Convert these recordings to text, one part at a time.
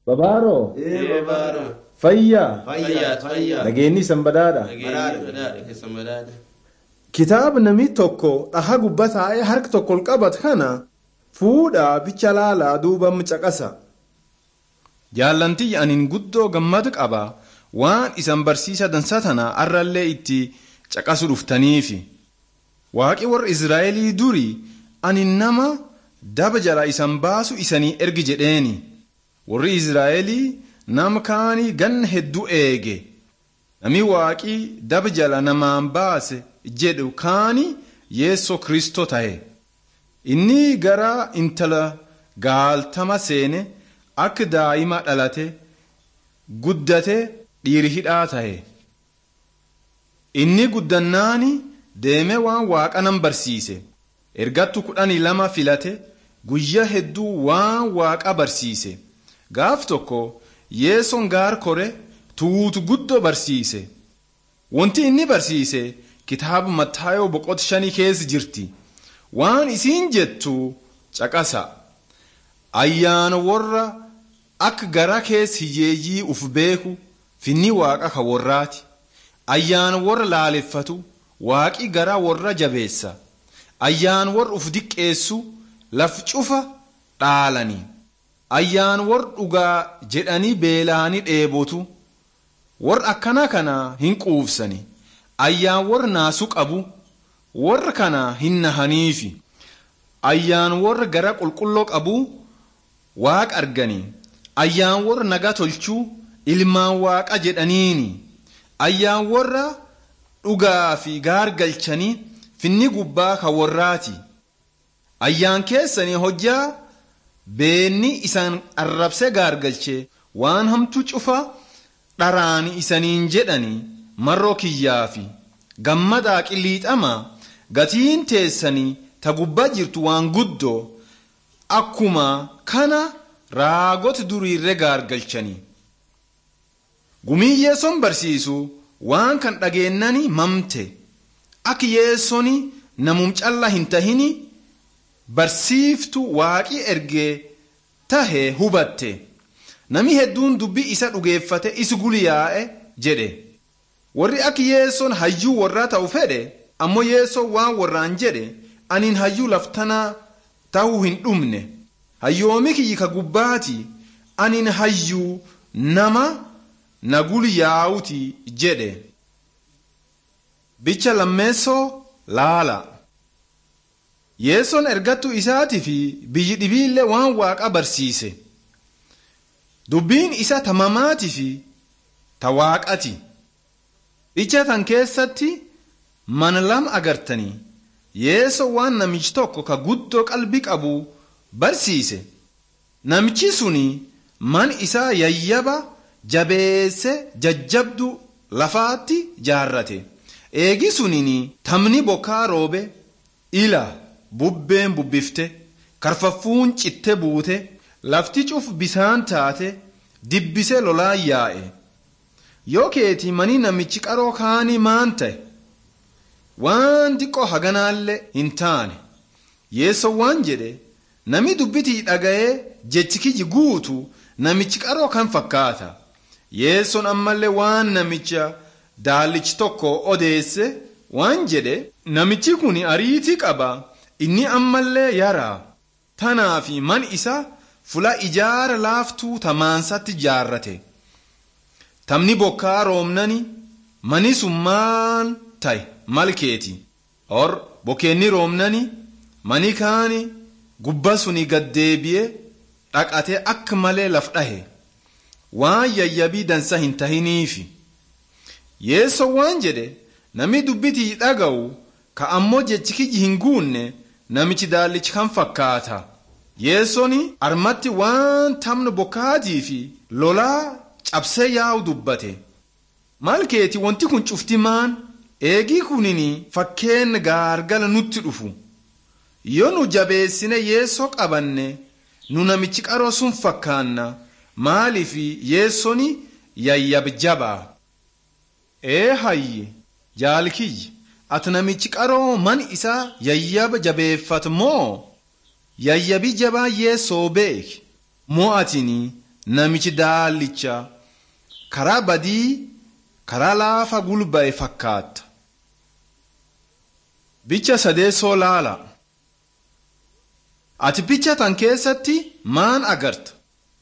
Babaaroo Ee babaaro. fayyaa Fayyaa fayyaa. nageenyi sanbadaadha. Nageenyi badhaadha keessa badhaadha. Kitaaba namni tokko dhaha gubba taa'ee harka tokko ol qabatu kana fuudhaa bicha laalaa duuba caqasa. Jaallantii aniin guddoo gammadu qaba waan isan barsiisa dansa tana arrallee itti caqasu dhuftaniifi. Waaqi warra Israa'elii durii ani nama daba jala isan baasu isanii ergi jedheeni. Warri Israa'elii nama kaanii ganna hedduu eege. Nami waaqii daba jala namaan baase jedhu kaani yeessoo kristoo ta'e. Inni gara intala gaaltama seene akka daa'ima dhalate guddate dhiiri hidhaa ta'e. Inni guddannaani deemee waan waaqa nan barsiise. Ergattu kudhanii lama filate guyyaa hedduu waan waaqa barsiise. Gaaf tokko yeessoon gaar kore tuutu guddoo barsiise. Wanti inni barsiise kitaaba Mattaayoo boqota shanii keessa jirti. Waan isiin jettu caqasa. Ayyaana warra akka gara keessa hiyyeeyyii uf beeku finni waaqa ka warraati. Ayyaana warra laaleffatu waaqi gara warra jabeessa. Ayyaana warra uf diqqeessu laf cufa dhaalanii. Ayyaan warra dhugaa jedhanii beela'anii dheebotu. Warra akkana kana hin quufsani. Ayyaan warra naasu qabu. Warra kana hin nahaniifi. Ayyaan warra gara qulqulloo qabu waaqa arganii. Ayyaan warra nagaa tolchuu ilmaan waaqa jedhaniini. Ayyaan warra dhugaa fi gaar galchanii finni gubbaa kan warraati. Ayyaan keessanii hojjaa beenni isaan arrabsee gaargalche waan hamtuu cufa dharaani isaniin jedhani marroo kiyyaa fi gammadaa qilliixama gatiin teessanii ta gubbaa jirtu waan guddoo akkuma kana raagoti duriirre gaargalchanii. Gumii yeessoon barsiisu waan kan dhageennani mamte akka yeessoni namum callaa hin tahini barsiiftu waaqii ergee tahe hubatte nami hedduun dubbii isa dhugeeffate isi guliyaa'e jedhe warri akka yeessoon hayyuu warraa ta'u fedhe ammoo yeessoon waan warraan jedhe aniin hayyuu laftanaa ta'uu hin dhumne hayyoomi kiyyi ka gubbaati aniin hayyuu nama na guliyaa'uti jedhe bicha lammeessoo laala. yeessoon ergattuu isaatii fi biyyi dhibiillee waan waaqa barsiise dubbiin isa tamamaatii fi ta waaqati ija tan keessatti mana lama agartanii yeessoo waan namichi tokko ka guddoo qalbii qabu barsiise namichi suni man isaa yayyaba jabeesse jajjabdu lafaatti jaarrate eegi suniin tamni bokkaa roobe ila bubbeen bubbifte karfaffuun citte buute lafti cuf bisaan taate dibbise lolaa yaa'e yoo keeti manii namichi qaroo kaanii maan ta'e waan xiqqoo haganaallee hin taane yeessoo waan jedhe nami dubbitii dhaga'ee jechi kiyyi guutu namichi qaroo kan fakkaata yeessoon ammallee waan namicha daallichi tokko odeesse waan jedhe namichi kun ariitii qaba inni ammallee yaraa tanaa fi man isa fula ijaara laaftuu tamaansatti jaarrate tamni bokkaa roobnani mani sun maan ta'e malkeeti or bokeenni roobnani mani kaani gubba suni gaddeebi'e dhaqate akka malee laf dhahe waan yayyabii dansa hin tahiniifi yeesso waan jedhe namni dubbitii dhaga'u ka ammoo jechi kiyyi hin guunne namichi daallichi kan fakkaata yeessoni armatti waan tamna bokkaatii fi lolaa cabsee yaa'u dubbate maal keeti wanti kun cufti maan eegii kunini fakkeen gaargala nutti dhufu yoo nu jabeessine yeessoo qabanne nu namichi qaroo sun fakkaanna maaliif yeessoni yayyabjabaa ee hayye jaalkiyyi ati namichi qaroo man isaa yayyaba jabeeffat moo yayyabi jabaa yeessoo beek moo atini namichi daallicha karaa badii karaa laafa gulba'e fakkaata. Bicha sadeessoo laala. Ati bicha tan keessatti maan agarta?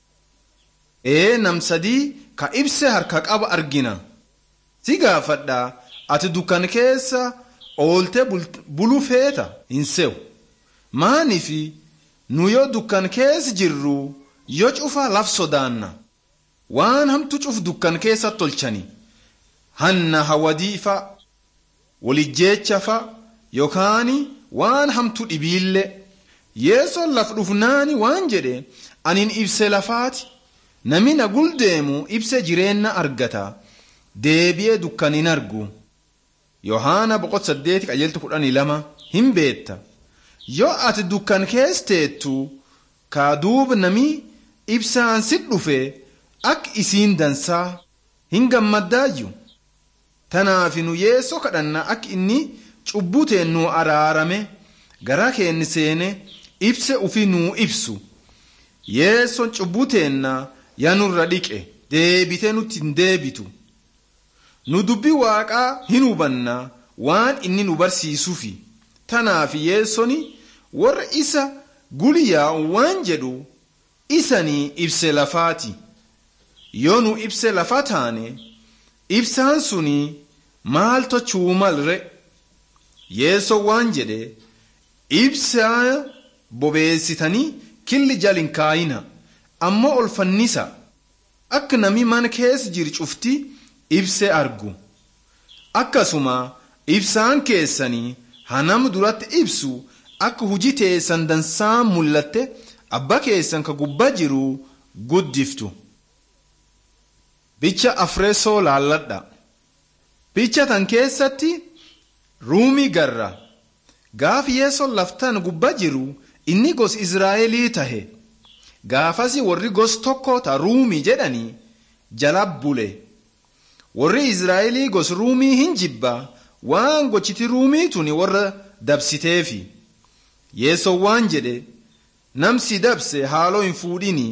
Ee nam sadii ka ibse harka qaba argina. Si gaafadha ati dukkan keessa oolte bulu feeta hin se'u. Maanifi nu yoo dukkan keessa jirru yoo cufa laf sodaanna. Waan hamtu cuf dukkan keessa tolchani. Hanna hawadii fa walijjeecha fa yookaan waan hamtu dhibiille. Yeesoon laf dhufnaani waan jedhe anin ibse lafaati. Nami na guldeemu ibse jireenya argata. Deebi'ee dukkan hin argu. Yohaana boqot saddeeti qajeeltu kudhanii lama hin beetta. Yoo ati dukkan keessa teettu kaa duuba nami ibsaan si dhufe akka isiin dansaa hin gammaddaayyu. Tanaaf nu yeessoo kadhanna akka inni cubbuteen nu araarame gara keenni seene ibse ufi nuu ibsu. Yeessoon cubbuteenna yaa nurra dhiqe deebitee nutti hin deebitu. Nu dubbii waaqaa hin hubanna waan inni nu barsiisuufi. Tanaaf yeessoni warra isa guyyaa waan jedhu isanii ibse lafaati. Yoo nu ibse lafa taane ibsaan suni maal tochuu malre yeessoo waan jedhe ibsaa bobeessitanii killi jalin kaayina ammoo ol fannisa akka nami mana keessa jiru cufti ibse argu akkasuma ibsaan keessanii hanam duratti ibsu akka hujii teessan dansaan mul'atte abba keessan ka gubbaa jiru guddiftu. Bicha afreessoo laalladha. Bicha tan keessatti ruumii garra. Gaafi yeessoon laftan gubbaa jiru inni gos Israa'elii tahe. Gaafasi warri gos tokko ta ruumii jedhanii jala bule. Warri Israa'elii gos ruumii hin jibba waan gochiti ruumii tuni warra dabsiteefi. Yeessoon waan jedhe namsi dabse haaloo hin fuudhinii.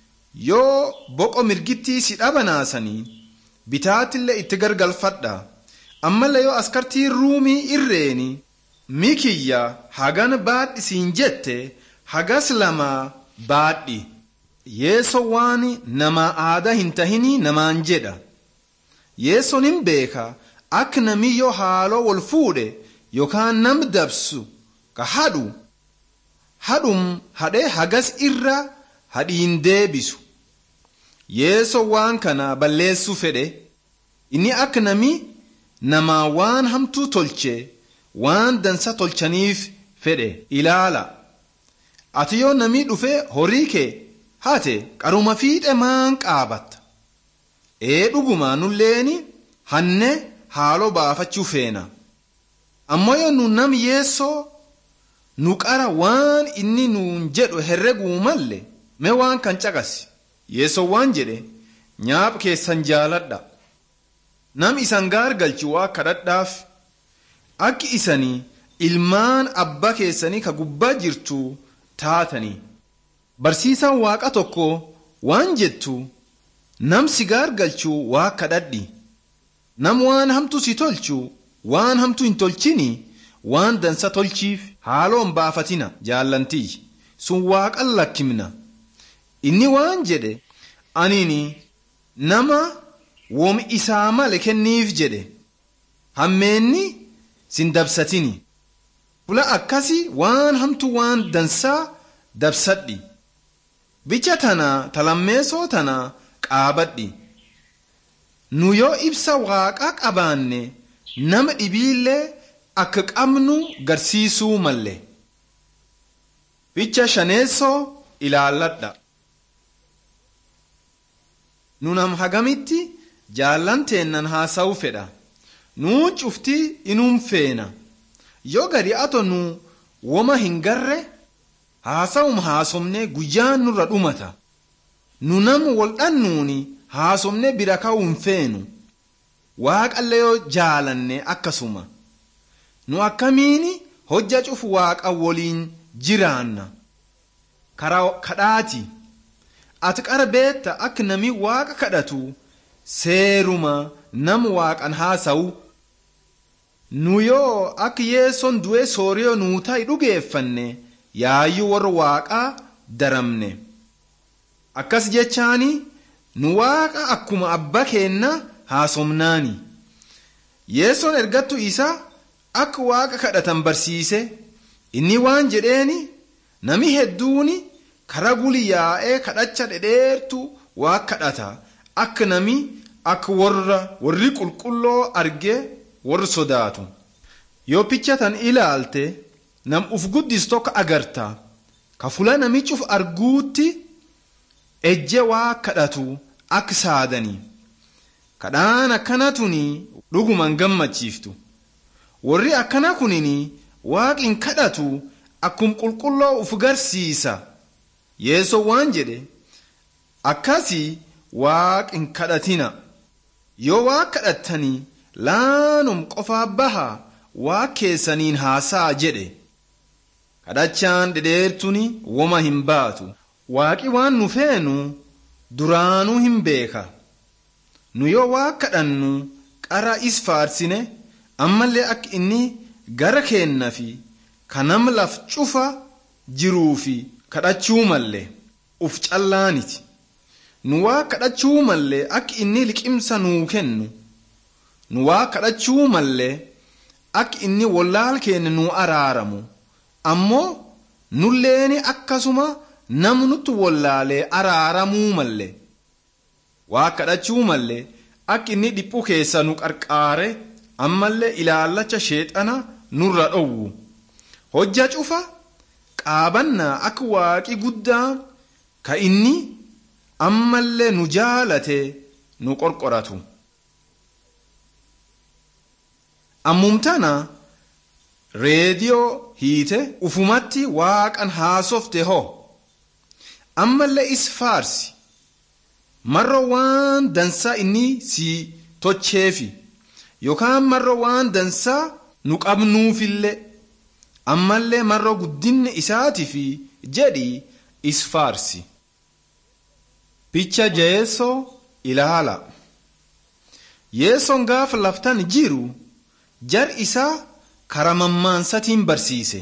yoo boqo mirgittii si dhabanaasanii bitaatillee itti gargalfadha ammallee yoo askartii ruumii irreeni mikiyya hagan baadhi siin jette hagas lamaa baadhi yeeso waan namaa aadaa hin tahinii namaan jedha yeesoon hin beeka akka namni yoo haaloo wal fuudhe yookaan nam dabsu ka hadhu hadhum hadhee hagas irra hadhiin deebisu yeeso waan kana balleessuu fedhe inni akka nami namaa waan hamtuu tolche waan dansa tolchaniif fedhe ilaala ati yoo namii dhufe horii kee haate qaruma fiixe maan qaabatta ee dhuguma nulleeni hanne haaloo baafachuu feena ammoo yoo nu nam yeessoo nu qara waan inni nuun jedhu herreguu malle mee waan kan caqasi yeessoo waan jedhe nyaap keessan jaaladha nam isan gaargalchu waa kadhadhaaf akki isanii ilmaan abba keessanii ka gubbaa jirtu taatanii barsiisaan waaqa tokko waan jettu nam si gaargalchu waa kadhadhi nam waan hamtu si tolchu waan hamtu hin tolchini waan dansa tolchiif haaloon baafatina jaallantii sun waaqan lakkimna inni waan jedhe anini nama wom isaa male kenniif jedhe hammeenni sin dabsatini fula akkasi waan hamtu waan dansaa dabsadhi bicha tana talammeesoo tana qaabadhi nu yoo ibsa waaqaa qabaanne nama dhibiillee akka qabnu garsiisuu malle bicha shaneessoo ilaalladha nu nam hagamitti jaallanteennan haasa'u fedha nuun cuftii inuun feena yoo gadi ato nu woma hin garre haasa'um haasomne guyyaan nurra dhumata nu nam waldhannuuni haasomne bira ka'uu hin feenu waaqallee yoo jaalanne akkasuma nu akkamiini hojja cufu waaqa woliin jiraanna kadhaati ati qara beetta akka nami waaqa kadhatu seeruma nam waaqan haasa'u nu yoo akka yeessoon du'ee sooriyoo nuu ta'i dhugeeffanne yaayyuu warra waaqaa daramne akkas jechaani nu waaqa akkuma abba keenna haasomnaani yeessoon ergattu isa akka waaqa kadhatan barsiise inni waan jedheeni nami hedduuni kara guli yaa'ee kadhacha dhedheertu waa kadhata akka nami akka warra warri qulqulloo arge warri sodaatu yoo pichatan ilaalte nam uf guddis tokko agarta ka fula namichi uf arguutti ejje waa kadhatu akka saadanii kadhaan akkana tuni dhuguman gammachiiftu warri akkana kunini waaqin kadhatu akkum qulqulloo uf garsiisa yeesoo waan jedhe akkasii waaqin kadhatina yoo waa kadhattanii laanum qofaa baha waa keessaniin haasaa jedhe kadhachaan dhedheertuni woma hin baatu waaqi waan nu feenu duraanuu hin beeka nu yoo waa kadhannu qara is faarsine ammallee akka inni gara keenna fi kanam laf cufa jiruu fi kadhachuu mallee uf callaaniti nu waa kadhachuu mallee akka inni liqimsa nuu kennu nu waa kadhachuu mallee akka inni wallaal keenya nuu araaramu ammoo nulleeni akkasuma namnutti wallaalee araaramuu mallee waa kadhachuu mallee akka inni dhiphu keessa nu qarqaare ammallee ilaallacha sheexana nurra dhowwu hojja cufa qaabannaa akka waaqi guddaa ka inni ammallee nu jaalate nu qorqoratu ammumtana reediyoo hiite ufumatti waaqan haasofte ho ammallee is faarsi marro waan dansaa inni si tocheefi yookaan marro waan dansaa nu qabnuufillee ammallee marro guddinni isaatiif jedhi is faarsi. Picha jeesoo ilaala. Yeesoon gaafa laftan jiru jar isaa kara mammaansatiin barsiise.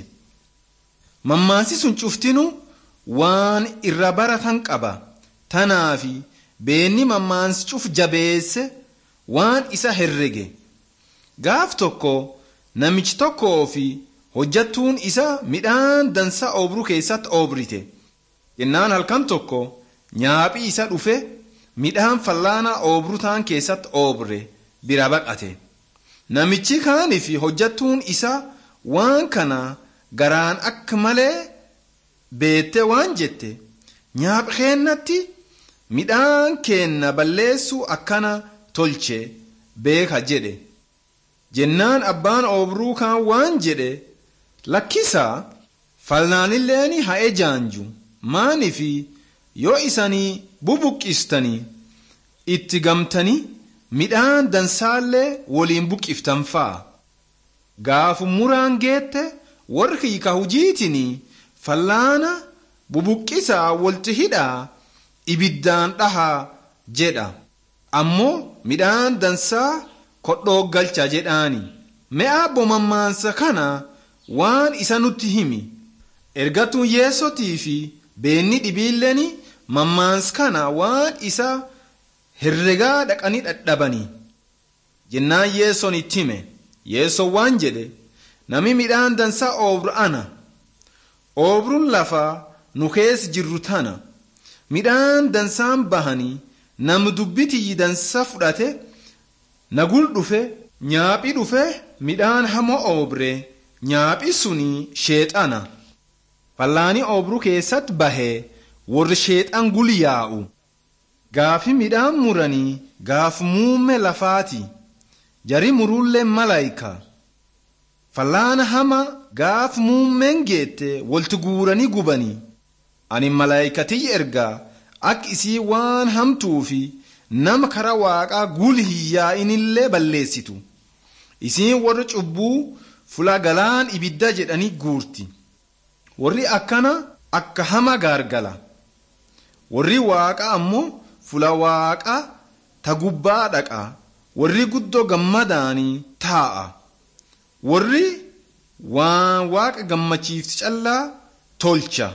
Mammaansi sun cuftinu waan irra baratan qaba. Tanaafi beenni mammaansi cuf jabeesse waan isa herrege. Gaaf tokko namichi tokkoo fi hojjattuun isa midhaan dansa obruu keessatti obrite. Jennaan halkan tokko nyaaphi isa dhufe midhaan fallaanaa obruu taan keessatti obre bira baqate. Namichi kaanii fi hojjattuun isa waan kana garaan akka malee beette waan jette nyaaphi keennatti midhaan keenna balleessuu akkana tolche beeka jedhe. Jennaan abbaan obruu kaan waan jedhe lakkisaa falnaanilleeni haa ejaanju maanifi yoo isanii bubuqqistanii itti gamtanii midhaan dansaallee waliin buqqiftan fa'a. Gaafu muraan geette warri hiika hujiitinii fallaana bubuqqisaa walti hidhaa ibiddaan dhahaa jedha. Ammoo midhaan dansaa kodhoo galcha jedhaani. Me'aa bomammaansa kana waan isa nutti himi. Ergatuun yeessotii fi beenni dhibiilleeni mammaans kana waan isa herregaa dhaqanii dhadhabanii. Jennaan yeessoon itti hime. Yeessoon waan jedhe nami midhaan dansaa oobru ana. Oobruun lafaa nu keessa jirru tana. Midhaan dansaan bahanii nam dubbitii dansa fudhate nagul dhufe nyaaphi dhufe midhaan hamoo oobre nyaaphi suni sheexana. Fallaani oobruu keessatti bahee warri sheexan gulyaa'u. Gaafi midhaan muranii gaaf muumme lafaati. Jari muruullee malaayika. Fallaana hama gaaf muummeen geette walti guuranii gubanii. Ani malaayikatiyyi ergaa akka isii waan hamtuu fi nama kara waaqaa gul hiyyaa'inillee balleessitu. Isiin warra cubbuu fula galaan ibidda jedhanii guurti. Warri akkana akka hama gaargala. warri waaqa ammoo fula waaqa ta gubbaa dhaqa warri guddoo gammadaanii taa'a warri waan waaqa gammachiifti callaa tolcha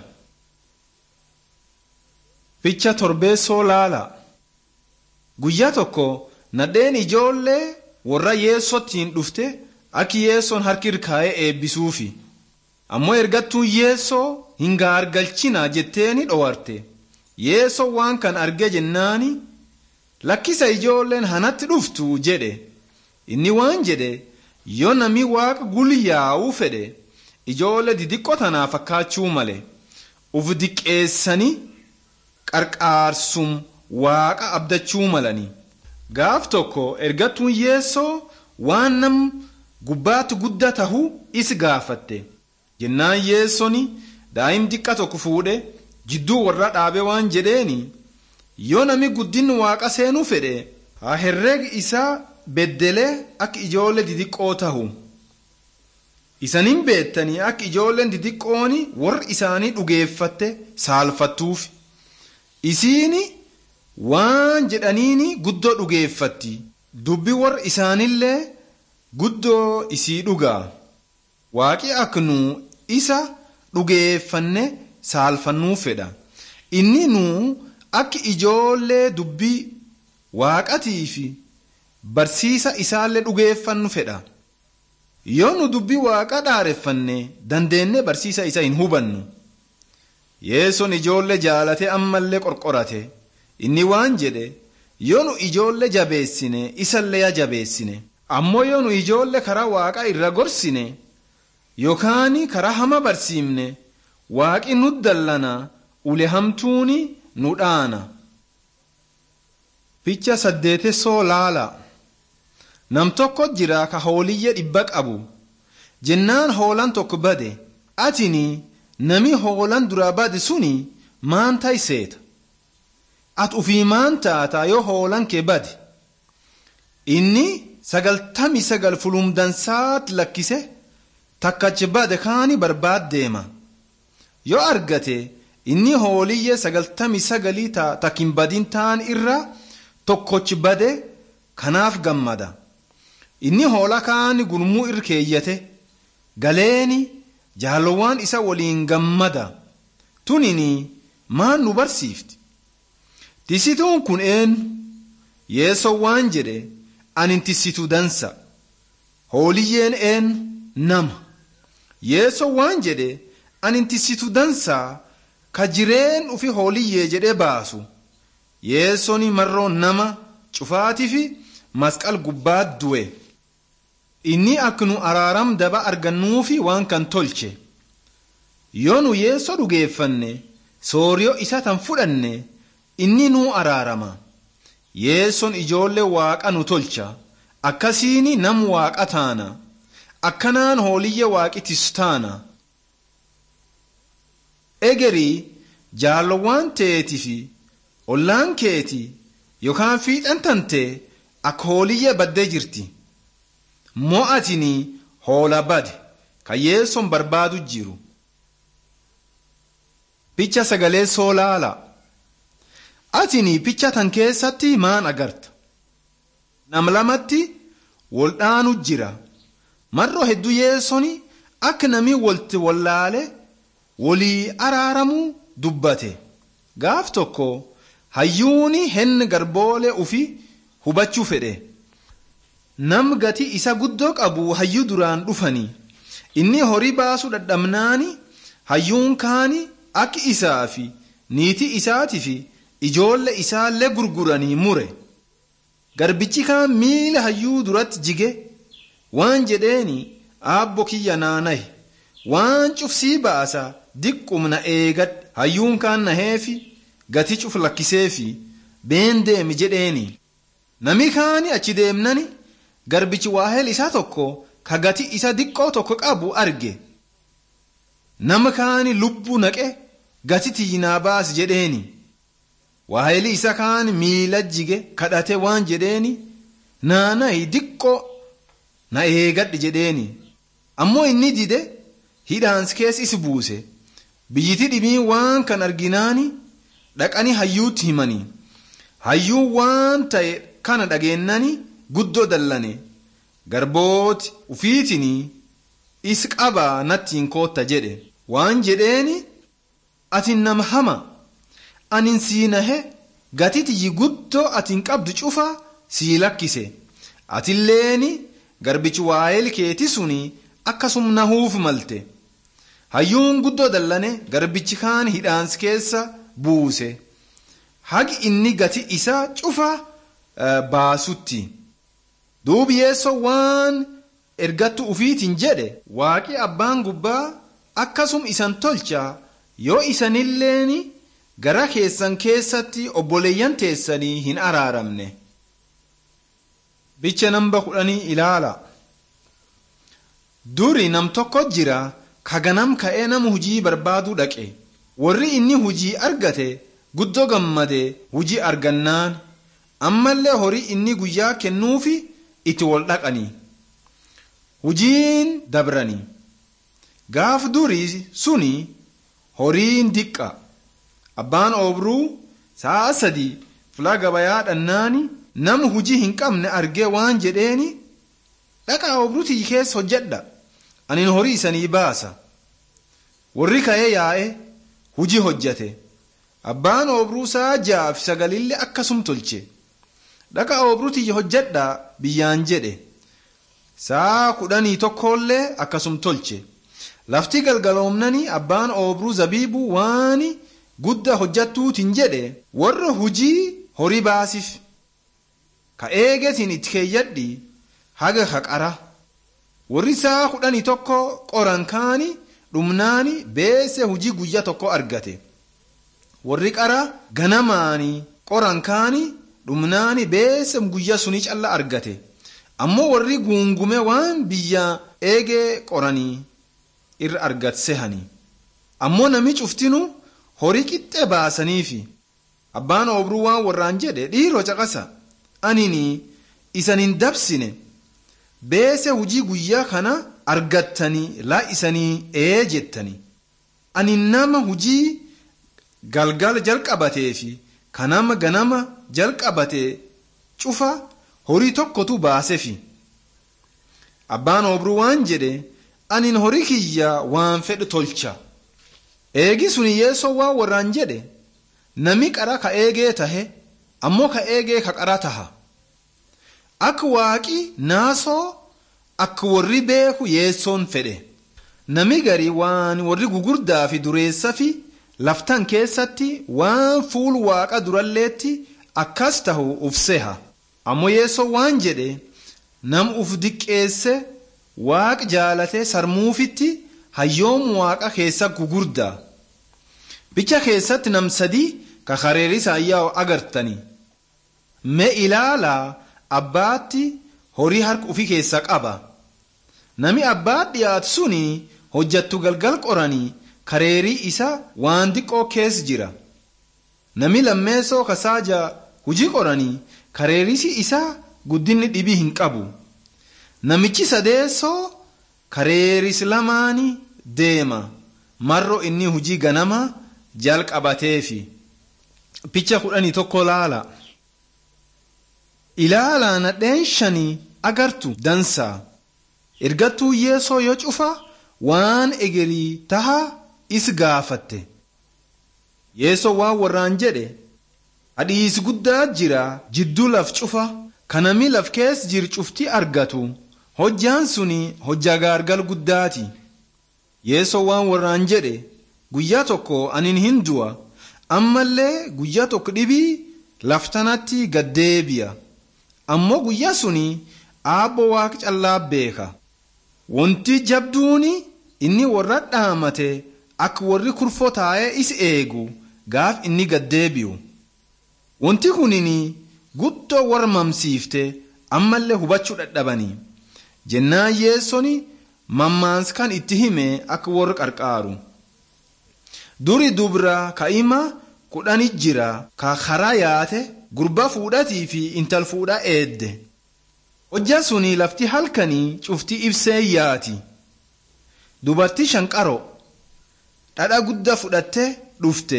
ficha torbeessoo laala guyyaa tokko nadheen ijoollee warra yeessottiin dhufte akki yeessoon harki irkaa'ee eebbisuufi ammoo ergattuun yeessoo hin gaargalchina jetteeni dhowarte yeessoo waan kan arge jennaani lakkisa ijoolleen hanatti dhuftu jedhe inni waan jedhe yoo nami waaqa gulyaa'uu fedhe ijoollee didiqqoo tanaa fakkaachuu male uf diqqeessanii qarqaarsum waaqa abdachuu malanii gaaf tokko ergattuun yeessoo waan nam gubbaatti guddaa tahu is gaafatte jennaan yeessoni daa'im diqqa tokko fuudhe jidduu warra dhaabe waan jedheeni yoo nami guddinni waaqa seenuu fedhe haa herreeg isaa beddelee akka ijoollee didiqqoo tahu isanin beettanii akka ijoolleen didiqqooni warri isaanii dhugeeffatte saalfattuuf isiini waan jedhaniini guddoo dhugeeffatti dubbi warri isaanillee guddoo isii dhugaa waaqi akka nu isa dhugeeffanne saalfannuu fedha inni nu akka ijoollee dubbii waaqatii fi barsiisa isaallee dhugeeffannu fedha yoo nu dubbii waaqa dhaareffanne dandeenye barsiisa isa hin hubannu yeessoon ijoollee jaalate ammallee qorqorate inni waan jedhe yoo nu ijoollee jabeessine isallee ya jabeessine ammoo yoo nu ijoollee karaa waaqa irra gorsine yookaan karaa hama barsiifne waaqi nu dallana ule hamtuuni nu dhaana. Ficha saddeetessoo laala. Nam tokko jira ka hooliyya dhibba qabu. Jennaan hoolan tokko bade. Atini nami hoolan dura bade suni maan tayseeta. At ufii maan taata yoo hoolan kee bade. Inni sagaltami sagal fulumdansaat lakkise takkachi bade kaani barbaad deema. Yoo argate inni hooliyye sagaltami sagalii takkin badin taan irra tokkochi bade kanaaf gammada. Inni hoola kaani gurmuu irra keeyyate galeeni jaalowwan isa waliin gammada. Tunini maan nu barsiifti. Tisituun kun eenyu yeessoo waan jedhe anin tisitu dansa. Hooliyyeen eenyu nama. Yeessoo waan jedhe anin tisitu dansaa ka jireen ufi hooliyyee jedhee baasu. Yeessoni marroo nama cufaatii fi masqal gubbaa du'e. Inni akka nu araaram daba argannuufi waan kan tolche. Yoo nu yeessoo dhugeeffanne sooriyoo isa tan fudhanne inni nu araarama. Yeessoon ijoollee waaqa nu tolcha. Akkasiini nam waaqa taana. Akkanaan hooliyya waaqitis taana. Egerii jaalowwan teetii fi ollaan keeti yookaan fiixan tante akka hooliyya baddee jirti. Mo'atini hoola bade kan yeessoon barbaadu jiru. Picha sagalee soolaala. Atini picha tan keessatti maan agarta? Nam lamatti wal dhaanu jira. Marroo hedduu yeessoni akka namni walti wallaale walii araaramuu dubbate. Gaaf tokko hayyuuni henni garboolee ufi hubachuu fedhe. Nam gati isa guddoo qabu hayyuu duraan dhufanii. Inni horii baasuu dadhabnaani hayyuun kaani akka isaa fi niitii isaatii fi ijoollee isaallee gurguranii mure. Garbichi kaan miila hayyuu duratti jige waan jedheeni aabbo kiyya naanahe waan cufsii baasa diqqumna eegadhe hayyuun kaan naheefi gati cuf lakkiseefi been deemi jedheeni. Nami kaani achi deemnani garbichi waaheel isaa tokko ka gati isa diqqoo tokko qabu arge. Nama kaani lubbuu naqe gati tiinaa baasi jedheeni. Waaheeli isa kaan miila jige kadhate waan jedheeni naanahi diqqoo na eegadhe jedheeni. Ammoo inni dide hidhaansi keessa isi buuse. Biyyiti dhibii waan kan arginaani dhaqanii hayyuutti himanii hayyuun waan ta'e kana dhageennani guddoo dallane garbooti ufiitinii is qabaa nattiin kootta jedhe waan jedheeni ati nama hama anin sii nahe gatitiyyi guddoo atin qabdu cufa sii lakkise atilleen garbichi waa'eel keeti suni akkasum nahuuf malte hayyuun guddoo dallane garbichi kaan hidhaans keessa buuse hagi inni gati isaa cufa baasutti duubi yeessoo waan ergattu ufiitiin jedhe waaqi abbaan gubbaa akkasum isan tolcha yoo isanilleen gara keessan keessatti obboleeyyan teessanii hin araaramne bicha namba kudhanii ilaala duri nam tokko jira ka ganam ka'ee nama hujii barbaaduu dhaqe warri inni hujii argate guddoo gammade hujii argannaan ammallee horii inni guyyaa kennuufi itti wal dhaqanii hujiin dabranii gaaf durii suni horiin diqqa abbaan oobruu sa'a sadii filaa gabayaa dhannaani nama hujii hin qabne argee waan jedheeni dhaqaa oobruutii keessa hojjedha anin horii isanii baasa warri ka'ee yaa'e hujii hojjate abbaan oobruu sa'a jaaf sagalillee akkasum tolche dhaqaa oobruutii hojjedha biyyaan jedhe sa'a kudhanii tokkollee akkasum tolche lafti galgaloomnani abbaan oobruu zabiibuu waan guddaa hojjattuutiin jedhe warra hujii horii baasif ka eegetiin itti keeyyadhi haga haqara warri sa'a kudhanii tokko qoran kaani dhumnaani beese hujii guyyaa tokko argate warri qara ganamaani qoran kaani dhumnaani beese guyyaa suni calla argate ammoo warri guungume waan biyya eegee qoranii irra argatsehanii ammoo nami cuftinu horii qixxee baasaniifi abbaan oobruu waan warraan jedhe dhiiroo caqasa anini isan hin dabsine beese hujii guyyaa kana argattanii laa isanii ee jettanii ani nama hujii galgala jalqabatee fi kanama ganama jalqabate cufa horii tokkotu baasefi abbaan oobruu waan jedhe anin horii kiyya waan fedhe tolcha eegi sun yeessoo waan warraan jedhe nami qara ka eegee tahe ammoo ka eegee ka qara taha akka waaqi naasoo akka warri beeku yeessoon fedhe nami gari waan warri gugurdaa fi dureessa fi laftan keessatti waan fuul waaqa duralleetti akkas tahu uf seha ammoo yeessoo waan jedhe nam uf diqqeesse waaq jaalate sarmuufitti hayyoom waaqa keessa gugurdaa bicha keessatti nam sadii ka kareerisa ayyaa'u agartanii mee ilaalaa abbaatti horii harka ufii keessa qaba nami abbaat dhiyaatu suni hojjattu galgal qoranii kareerii isa waan diqqoo keessa jira nami lammeessoo kasaaja hujii qoranii kareerisi isaa guddinni dhibii hin qabu namichi sadeessoo kareeris lamaani deema marro inni hujii ganama jalqabateefi picha kudhanii tokko laala ilaalaa nadheen shanii agartu dansaa ergattuu yeesoo yoo cufa waan egerii taha is gaafatte yeesoo waan warraan jedhe hadhiis guddaa jira jidduu laf cufa kanami laf kees jir cufti argatu hojjaan suni hojjaa gaargal guddaati yeesoo waan warraan jedhe guyyaa tokko anin hin du'a ammallee guyyaa tokko dhibii laftanatti gaddeebi'a ammoo guyyaa suni aabbo waaq callaa beeka wanti jabduuni inni warra dhaamate akka warri kurfoo taa'ee is eegu gaaf inni gaddeebi'u wanti kunini guddoo warra mamsiifte ammallee hubachuu dadhabanii jennaan yeessoni mammaanskan itti hime akka warra qarqaaru duri dubra ka'ima kudhani jira ka karaa yaate gurba fuudhatii fi intal fuudhaa eedde hojjaa suni lafti halkanii cufti ibsee yaati dubartii shanqaro dhadha guddaa fudhatte dhufte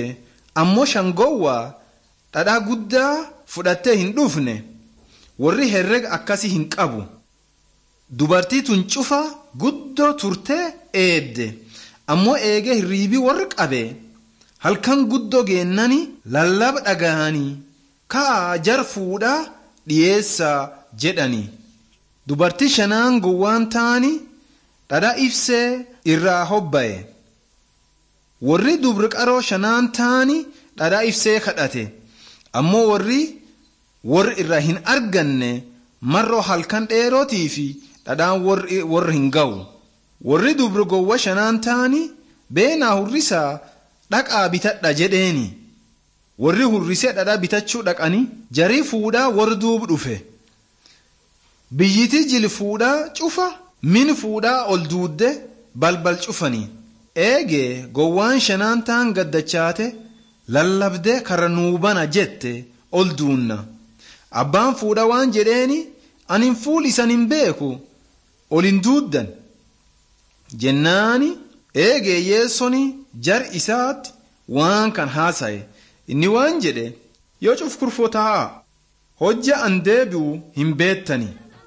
ammoo shangowwaa dhadhaa guddaa fudhattee hin dhufne warri herrega akkasii hin qabu dubartii tun cufa guddoo turtee eedde ammoo eegee hirriibii warri qabe halkan guddoo geennani lallaba dhagahanii kaa jar fuudhaa dhiyeessaa jedhani dubartii shanaan gowwaan ta'anii dhadhaa ibsee irraa hobba'e warri dubri qaroo shanaan ta'anii dhadhaa ibsee kadhate ammoo warri warri irraa hin arganne marroo halkan dheerootii fi dhadhaan warri hin ga'u warri dubri gowwa shanaan ta'anii beenaa hurrisaa dhaqaa bitadha jedheeni warri hurrisee dhadhaa bitachuu dhaqanii jarii fuudhaa warri duubu dhufe biyyiti jili fuudhaa cufa min fuudhaa ol duudde balbal cufanii eegee gowwaan shanaan ta'an gaddachaate lallabdee karra nuubana jette ol duunna abbaan fuudha waan jedheeni anin fuul isan hin beeku ol hin duuddan jennaani eegee yeessoni jar isaatti waan kan haasaye inni waan jedhe yoo cuf kurfoo taa'a hojja an deebi'u hin beettani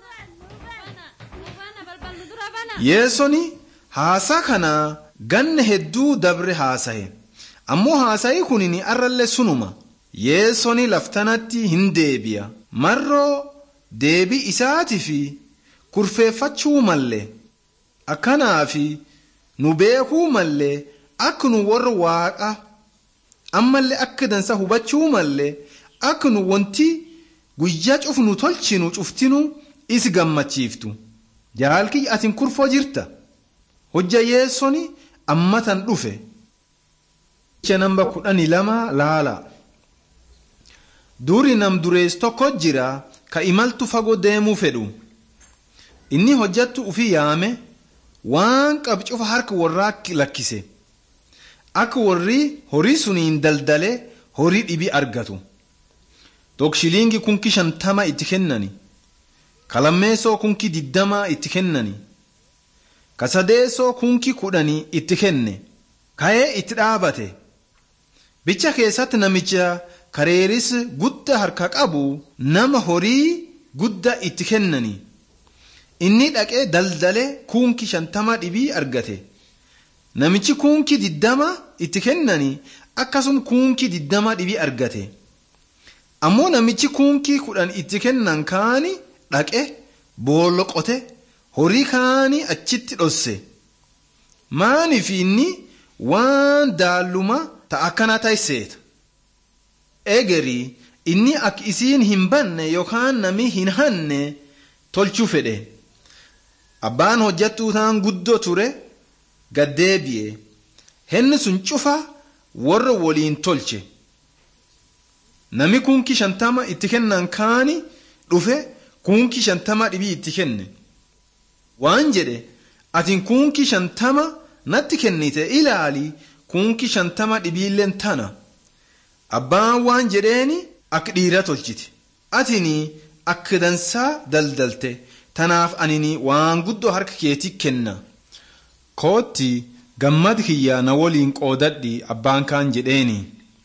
yeessoni haasaa kanaa ganna hedduu dabre haasaye ammoo haasayii kunin arrallee sunuma yeessoni laftanatti hin deebi'a marroo deebii isaatii fi kurfeeffachuu mallee akkanaafi nu beekuu mallee akka nu warra waaqa ammallee akka dansa hubachuu mallee akka nu wanti guyyaa cufnu tolchinu cuftinu isi gammachiiftu jaalkiyya atin kurfoo jirta hojja yeessoni ammatan dhufe jecha namba kudhanii lama laala duri nam durees tokko jira ka imaltu fagoo deemuu fedhu inni hojjattu ufii yaame waan qab cufa harka warraa lakkise akka warri horii suniin daldale horii dhibii argatu tokko kunki shantama itti kennani kalammeessoo kunki diddama itti kennani kasadeessoo kunki kudhanii itti kenne ka'ee itti dhaabate bicha keessatti namicha kareeris gudda harka qabu nama horii gudda itti kennani inni dhaqee daldale kunki shantama dhibii argate namichi kunki diddama itti kennani akkasum kunki diddama dhibii argate ammoo namichi kunki kudhan itti kennan kaani dhaqe booloqote horii kaanii achitti dhosse maaniif inni waan daalluma ta akkana tayseeta egerii inni akka isiin hin banne yookaan nami hin hanne tolchuu fedhe abbaan hojjattuu taan guddoo ture gaddeebi'e henni sun cufa warra waliin tolche nami kunki shantama itti kennan kaani dhufe kunki shantama dhibii itti kenne waan jedhe atin kunki shantama natti kennite ilaali kunki shantama dhibiilleen tana abbaan waan jedheeni akka dhiira tolchite atini akka dansaa daldalte tanaaf anini waan guddoo harka keetii kenna kootti gammad kiyya na waliin qoodadhi abbaan kaan jedheeni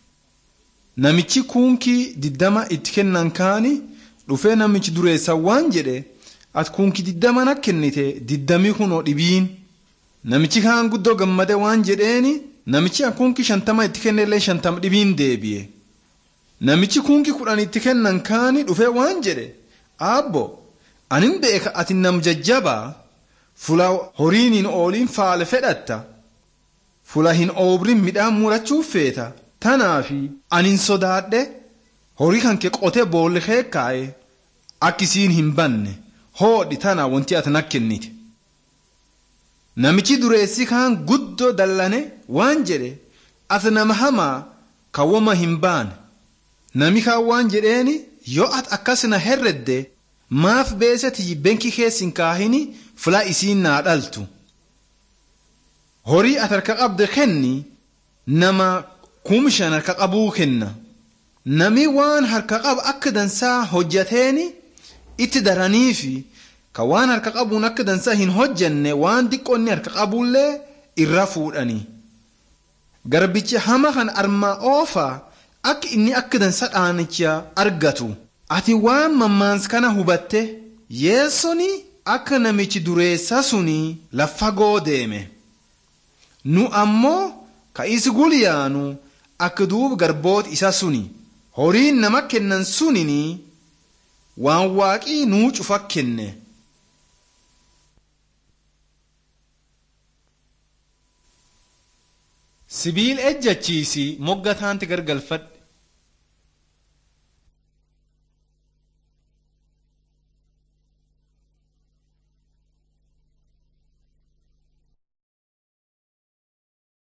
namichi kunkii diddama itti kennan kaani dhufee namichi dureessa waan jedhe ati kunkii diddama na kennite diddamii kunoo dhibiin namichi kaan guddoo gammade waan jedheeni namichi kunkii shantama itti kennellee shantama dhibiin deebi'e namichi kunkii kudhan itti kennan kaani dhufee waan jedhe aabbo anin beeka ati nam jajjabaa fula horiin hin ooliin faale fedhatta fula hin oobrin midhaan murachuuf feeta tanaafi anin sodaadhe horii kan kee qotee boolli kee kaa'e akkisiin hin banne hoodhi tana wanti ati na kennite namichi dureessi kaan guddoo dallane waan jedhe ati nama hamaa kawwama hin baane nami kaan waan jedheeni yoo ati akkas na herredde maaf beeseti benki keessin kaahini fila isiin naa dhaltu horii ati harka qabde kenni nama kumshan harka qabuu kenna nami waan harka qabu akka dansaa hojjateeni itti daraniifi ka waan harka qabuun akka dansaa hin hojjanne waan diqqoonni harka qabuullee irra fuudhanii garbichi hama kan armaa oofa akka inni akka dansa dhaanicha argatu ati waan mammaans kana hubatte yeessoni akka namichi dureessa suni laffagoo deeme nu ammoo ka isi gulyaanu akka duub garboota isa suni horiin nama kennan sunini waan waaqii nuu cufa kenne sibiil ejjachiisi moggataanti gargalfadhe